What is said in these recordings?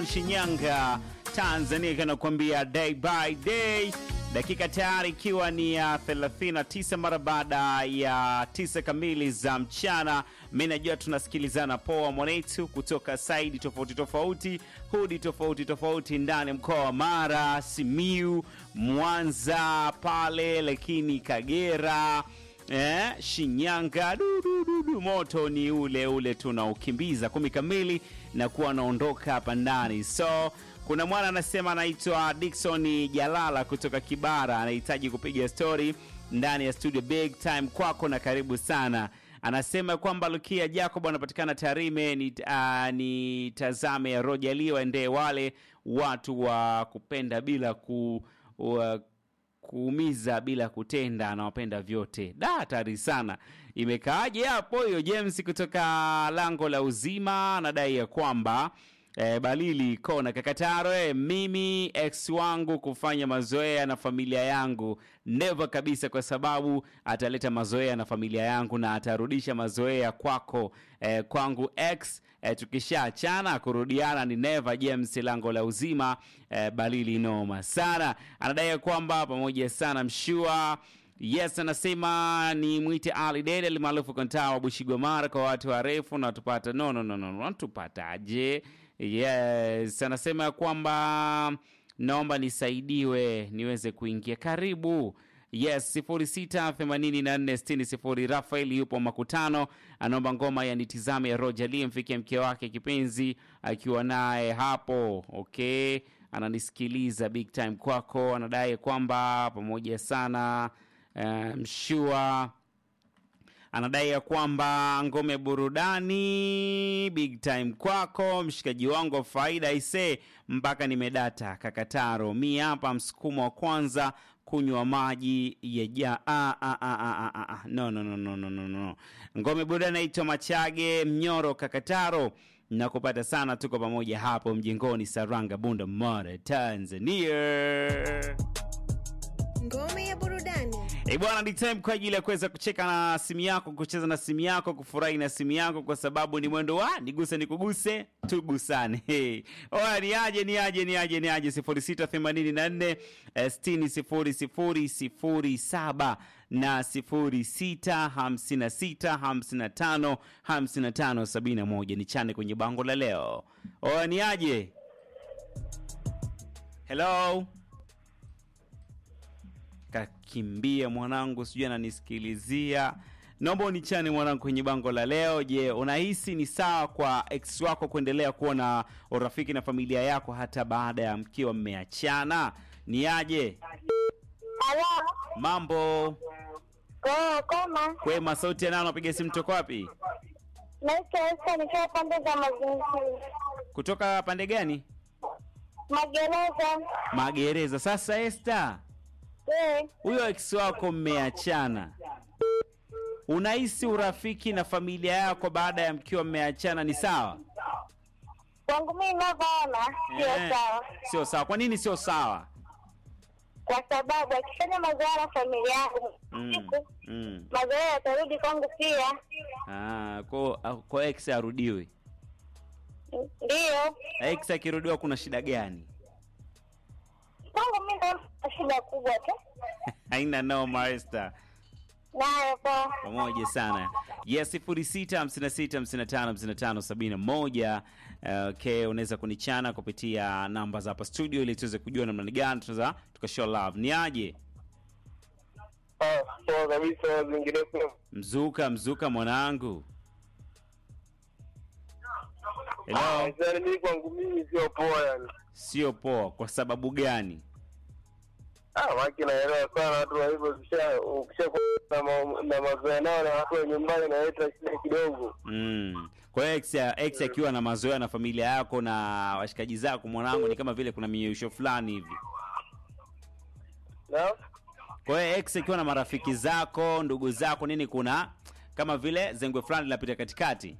from Shinyanga, Tanzania, kanakuambia day by day, dakika tayari ikiwa ni ya 39 mara baada ya tisa kamili za mchana. Mi najua tunasikilizana poa mwanetu kutoka saidi tofauti tofauti, hudi tofauti tofauti ndani ya mkoa wa Mara, Simiu, Mwanza pale, lakini Kagera Eh, Shinyanga du, du, du, du. Moto ni ule ule tunaukimbiza kumi kamili na kuwa anaondoka hapa ndani. So kuna mwana anasema anaitwa Dickson Jalala kutoka Kibara, anahitaji kupiga story ndani ya studio. Big time kwako na karibu sana. Anasema kwamba Lukia Jacob anapatikana Tarime, ni, uh, ni tazame ya Rojalie waendee wale watu wa kupenda bila ku wa, kuumiza bila kutenda, anawapenda vyote. Da, hatari sana. Imekaaje hapo hiyo? James kutoka lango la uzima anadai ya kwamba E, Balili kona Kakataro, e, mimi ex wangu kufanya mazoea na familia yangu never kabisa, kwa sababu ataleta mazoea na familia yangu na atarudisha mazoea kwako, e, kwangu ex e, tukishaachana kurudiana ni never. James lango la uzima, e, Balili noma sana, anadai ya kwamba pamoja sana mshua Yes, anasema ni mwite Ali Dede alimaarufu kontaa wa Bushigomara kwa watu warefu na tupata no, no, no, no, no. Tupataje? Yes, anasema ya kwamba naomba nisaidiwe niweze kuingia. Karibu. Yes, 068460 Rafael yupo makutano, anaomba ngoma ya nitizame ya Roger Lee mfikie mke wake kipenzi akiwa naye hapo. Okay, ananisikiliza big time kwako, anadai kwamba pamoja sana uh, mshua anadai ya kwamba ngome burudani big time kwako mshikaji wangu wa faida ise mpaka nimedata kakataro mi hapa msukumo wa kwanza kunywa maji yeja ah, ah, ah, ah, ah, ah. no, no, no, no, no, no, no. ngome burudani naitwa machage mnyoro kakataro na kupata sana tuko pamoja hapo mjengoni saranga bunda mara tanzania Ngome ya burudani. Eh bwana, ni time kwa ajili ya kuweza kucheka na simu yako, kucheza na simu yako, kufurahi na simu yako, kwa sababu ni mwendo wa niguse nikuguse tugusane. Hey. Oya, ni aje ni aje ni aje ni aje 0684 eh, 60 00 07 na 06 56 55 55 71 ni chane kwenye bango la leo. Oya, ni aje? Hello kakimbia mwanangu, sijui ananisikilizia. Naomba unichane mwanangu kwenye bango la leo. Je, unahisi ni sawa kwa ex wako kuendelea kuwa na urafiki na familia yako hata baada ya mkiwa mmeachana? Ni aje Halo. mambo? Kwa koma. Kwema, sauti yanao, napiga simu toka wapi? Naitwa Esther nikiwa pande za mazingira. Kutoka pande gani? Magereza. Magereza. Sasa Esther, Eh, huyo ex wako mmeachana, unahisi urafiki na familia yako baada ya mkiwa mmeachana ni sawa? kwangu mimi ninavyoona sio Eh, sawa. Sio sawa. Kwa nini sio sawa? Kwa sababu akifanya mazoea na familia yangu Mm, siku mm. mazoea yatarudi kwangu pia. Ah, kwa, kwa ex arudiwe. Ndio. Ex akirudiwa kuna shida gani? Kwangu mimi naona shida kubwa tu. Haina noma Esther. Nayo kwa Pamoja sana. Yes, 0656555571. Okay, unaweza kunichana kupitia namba za hapa studio ili tuweze kujua namna gani tunaweza tukashow love. Ni aje? Ah, poa kabisa zingineko. Mzuka, mzuka mwanangu. Hello. Yaani mimi kwangu mimi sio poa yani. Sio poa kwa sababu gani? Ah, waki naelewa sana watu wa hivyo kisha ukisha kuwa na, ma, na mazoea nao na watu wa nyumbani naleta shida kidogo. Mm. Kwa hiyo ex, ex akiwa na mazoea na familia yako na washikaji zako mwanangu, ni kama vile kuna miyeyusho fulani hivi. Na Kwa hiyo ex akiwa na marafiki zako, ndugu zako, nini, kuna kama vile zengwe fulani linapita katikati.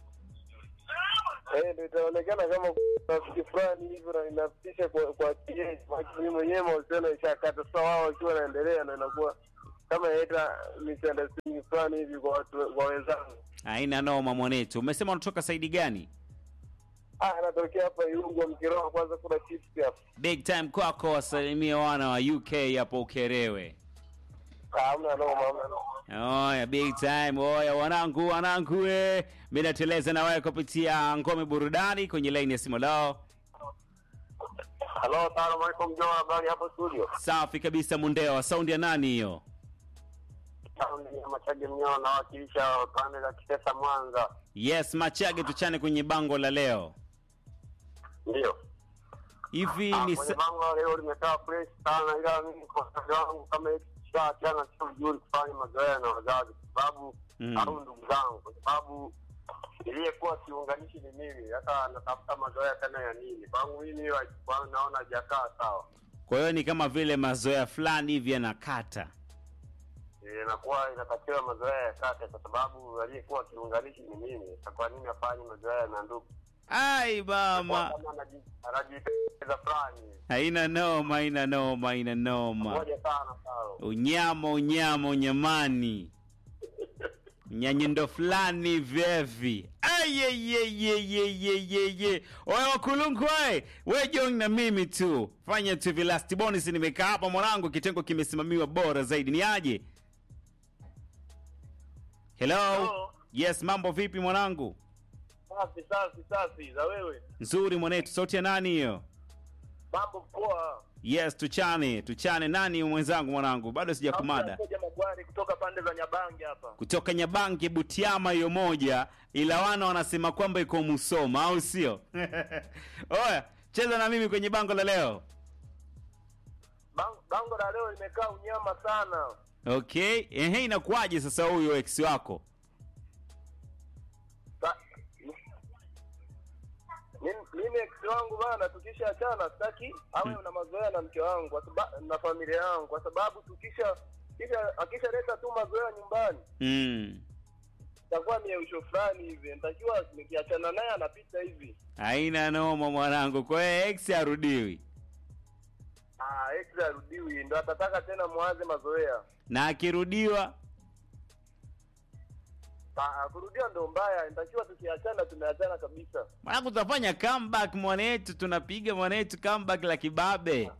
eh ndio itaonekana kama rafiki fulani hivyo na inapisha kwa kwa kiasi mimi mwenyewe mahusiano ishakata sasa wao wakiwa wanaendelea na inakuwa kama inaita misunderstanding fulani hivi kwa watu kwa wenzangu. Haina noma mwanetu. Umesema unatoka saidi gani? Ah, anatokea hapa Iungo Mkiroa, kwanza kuna chips hapa. Big time kwako, wasalimie wana wa UK hapo Ukerewe. Ah, hamna noma, hamna noma. Oya, big time. Oya, wanangu, wanangu, we. Mimi nateleza na wewe kupitia ngome burudani kwenye line ya simu lao. Halo, salamu alaikum Joa, habari hapo studio? Safi kabisa, Mundewa. Saundi ya nani hiyo? Saundi ya Machage Mnyao nawakilisha pande za Kisesa Mwanza. Yes, Machage, tuchane kwenye bango la leo. Ndio. Hivi Ah, ni kwenye sa- bango la leo limekaa fresh sana, ila mimi kwa upande wangu kama ikishaachana sio vizuri kufanya mazoea na wazazi, kwa sababu Mm. au ndugu zangu, kwa sababu iliyekuwa kiunganishi ni mimi. Sasa natafuta mazoea tena ya nini? Kwangu mimi hiyo kwangu naona hajakaa sawa, kwa hiyo ni kama vile mazoea fulani hivi yanakata. Eh, inakuwa inatakiwa mazoea ya kate, kwa sababu aliyekuwa kiunganishi ni mimi. Sasa kwa nini afanye mazoea na ndugu? Ai mama, Kama anaji- anajipendeza fulani, haina noma, haina noma, haina noma. moja sana sawa. Unyama, unyama, unyamani, nyanyendo fulani vyevi. Ayeyeyeyeyeyeye, oya wakulungu we, we join na mimi tu, fanya tu hivi. Last bonus nimekaa hapa mwanangu, kitengo kimesimamiwa bora zaidi. Ni aje? Hello? Hello. Yes, mambo vipi mwanangu? Safi safi safi, za wewe Nzuri mwanetu, sauti ya nani hiyo? mambo poa. Yes, tuchane tuchane. Nani mwenzangu mwanangu? Bado sijakumada. Moja Magwari kutoka pande za Nyabange hapa. kutoka Nyabange Butiama hiyo moja, ila wana wanasema kwamba iko Musoma, au sio? Oya, cheza na mimi kwenye bango la leo. Bang- Bango la leo limekaa unyama sana. Okay, ehe, inakuwaje sasa huyo ex wako? Sa- Mimi mimi ex wangu bana, tukishaachana sitaki awe na mazoea na mke wangu kwa sababu na familia yangu, kwa sababu tukisha kisha akishaleta tu mazoea nyumbani Mm. itakuwa mieusho fulani hivi, nitakiwa nikiachana naye anapita hivi. Haina noma mwanangu, kwa hiyo ex harudiwi, Ah, ex arudiwi, ndo atataka tena mwanze mazoea. na akirudiwa Ah, kurudia ndo mbaya, nitakiwa tukiachana tumeachana kabisa. mwanangu, tutafanya comeback mwanetu, tunapiga mwanetu comeback la kibabe.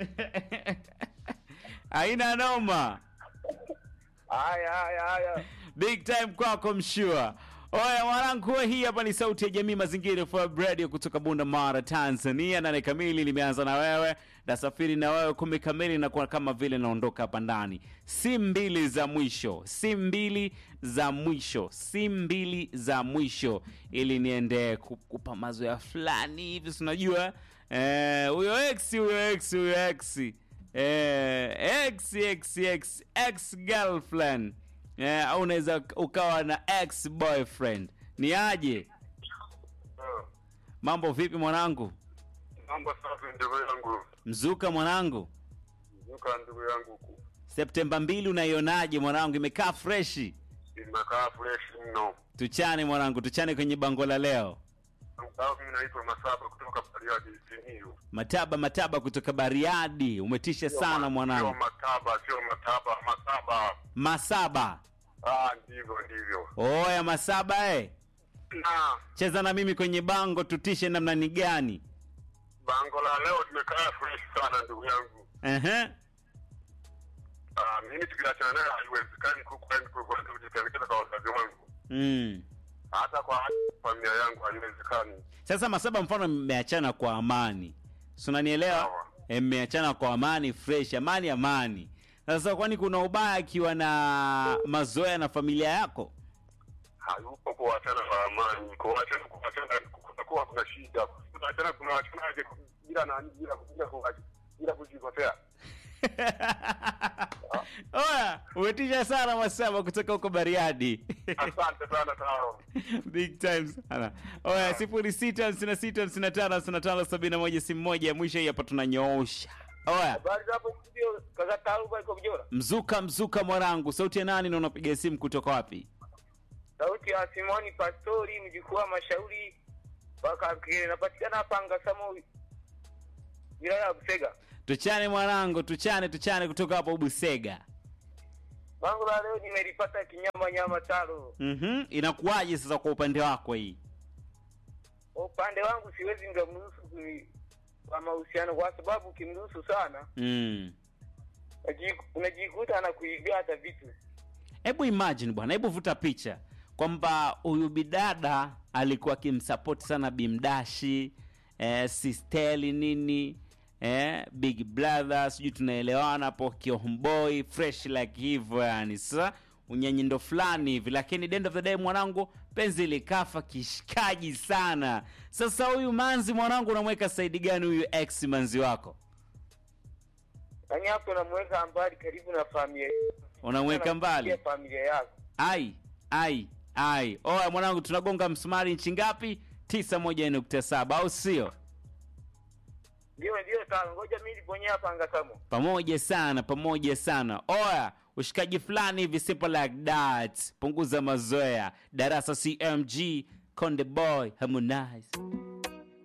Haina noma. Haya haya haya. Big time kwako mshua. Oya mwanangu, we, hii hapa ni sauti ya jamii mazingira for radio kutoka Bunda Mara, Tanzania. Nane kamili limeanza na wewe, nasafiri na wewe kumi kamili, na kwa kama vile naondoka hapa ndani. Si mbili za mwisho, si mbili za mwisho, si mbili za mwisho, ili niende ku- kupa mazoea fulani hivi, si unajua eh, huyo ex huyo ex huyo ex eh, ex ex ex ex girlfriend eh, au unaweza ukawa na ex boyfriend. Ni aje? Mambo vipi mwanangu? Mambo safi ndugu yangu. Mzuka mwanangu, Nuka ndugu yangu huku. Septemba mbili unaionaje mwanangu? Imekaa freshi? Imekaa fresh mno. Tuchane mwanangu, tuchane kwenye bango la leo. Sababu mimi naitwa Masaba kutoka Bariadi Simiyu. Mataba mataba kutoka Bariadi, umetisha sana Sio mwanangu. mataba, sio mataba, masaba. Masaba, Ah, ndivyo ndivyo. oya Masaba eh. Na Cheza na mimi kwenye bango, tutishe namna ni gani? bango la leo limekaa fresh sana ndugu yangu. Ehe. Ah, mimi tukiachana naye haiwezekani kukwenda kukwenda kujipelekeza kwa wazazi wangu. Mm. Hata kwa familia yangu haiwezekani. Sasa Masaba, mfano mmeachana kwa amani, si unanielewa? Sawa. Eh, Mmeachana kwa amani fresh, amani amani. Sasa kwani kuna ubaya akiwa na mazoea na familia yako? Hayupo kuachana kwa amani. Kuachana kuachana kutakuwa kuna shida. Kuachana kuna wachanaje bila nani bila bila kuacha bila kujikotea. Oya, umetisha sana Masaba kutoka huko Bariadi. Asante sana Taro. Big time sana. Oya, sifuri sita hamsini na sita hamsini na tano hamsini na tano sabini na moja simu moja ya mwisho hii hapa tunanyoosha. Oya, Habari za hapo studio kaka Taruba iko Mjora. mzuka mzuka mwanangu, sauti ya nani na unapiga simu kutoka wapi? Sauti ya Simoni Pastori mjukuu wa Mashauri mpaka napatikana hapa Ngasamo wilaya ya Busega. Tuchane mwanangu, tuchane tuchane kutoka hapo Busega. Bango la leo nimelipata kinyama nyama taro. Mhm, inakuwaje sasa kwa upande wako hii? Kwa upande wangu siwezi ngamruhusu kuni- kwa mahusiano, kwa sababu ukimruhusu sana mm. unaji- unajikuta anakuibia hata vitu. hebu imagine bwana hebu vuta picha kwamba huyu bidada alikuwa akimsapoti sana bimdashi eh, sisteli nini eh, big brother sijui tunaelewana hapo kiomboi fresh like hivyo yani sasa unyanyindo fulani hivi lakini the end of the day mwanangu penzi likafa kishikaji sana sasa huyu manzi mwanangu unamweka saidi gani huyu ex manzi wako Yaani hapo unamweka mbali karibu na familia. unamweka mbali Anakufikia familia yako. ai ai ai oya mwanangu tunagonga msumari nchi ngapi tisa moja nukta saba au sio Ndio ndio sawa. Ngoja mimi nibonyea hapa angasamo. pamoja sana pamoja sana oya ushikaji fulani hivi simple like that punguza mazoea darasa cmg konde boy harmonize